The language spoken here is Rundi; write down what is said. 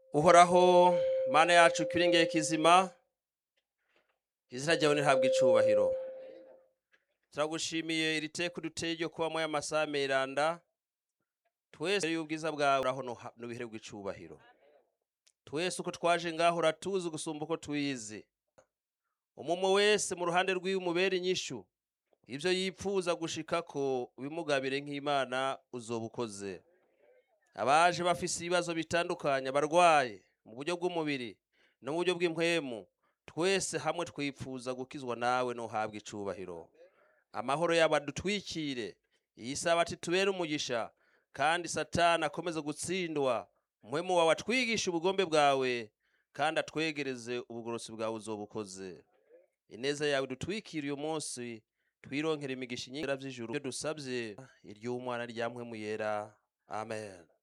uhoraho mana yacu kiringeye kizima izina ryawe ntihabwe icubahiro turagushimiye iri teka uduteye ryo kubamo y'amasaha meranda twese y'ubwiza bwawe uraho n'ubihererwa icubahiro twese uko twaje ngaho uratuzi gusumba uko twize umumwe wese mu ruhande rw'iwe umubera inyishu ibyo yipfuza gushika ko ubimugabire nk'imana uzoba ukoze abaje bafise ibibazo bitandukanye abarwaye mu buryo bw'umubiri no mu buryo bw'impwemu twese hamwe twipfuza gukizwa nawe ntuhabwe icubahiro amahoro yabo adutwikire iyi sabati tubere umugisha kandi satani akomeze gutsindwa mpwemu wawe atwigisha ubugombe bwawe kandi atwegereze ubugorosi bwawe uzoba ukoze ineza yawe dutwikire uyu munsi twironkera imigisha inyingira vy'ijuru ibyo dusabye iry'umwana rya mpwemu yera amen